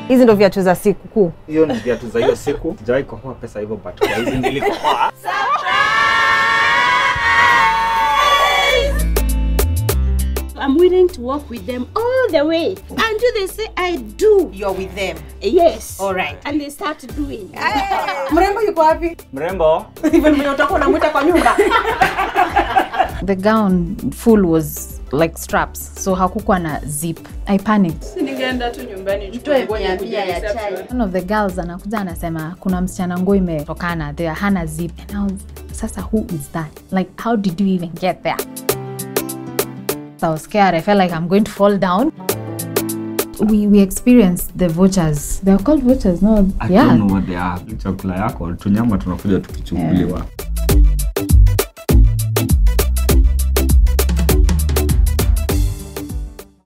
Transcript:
Hizi ndo viatu za siku kuu. Hiyo ni viatu za hiyo siku. Sijawahi kohoa pesa hivyo but kwa hizi nilikohoa. I'm willing to walk with them all the way until they say I do. You're with them. Yes. All right. And they start doing. Mrembo yuko wapi? Mrembo, Even mwenye utakuwa unamwita kwa nyumba. The gown full was like straps, so hakukuwa na zip. I panicked. Ningeenda tu nyumbani Mtoe mia mia ya chai. One of the girls anakuja anasema kuna msichana nguo imetokana there hana zip. And I was, sasa who is that? Like how did you even get there? I was scared. I felt like I'm going to fall down. We we experienced the vouchers. They're called vouchers, no? I yeah. don't know what they are. Chakula yako tunyama tunakuja tukichukuliwa.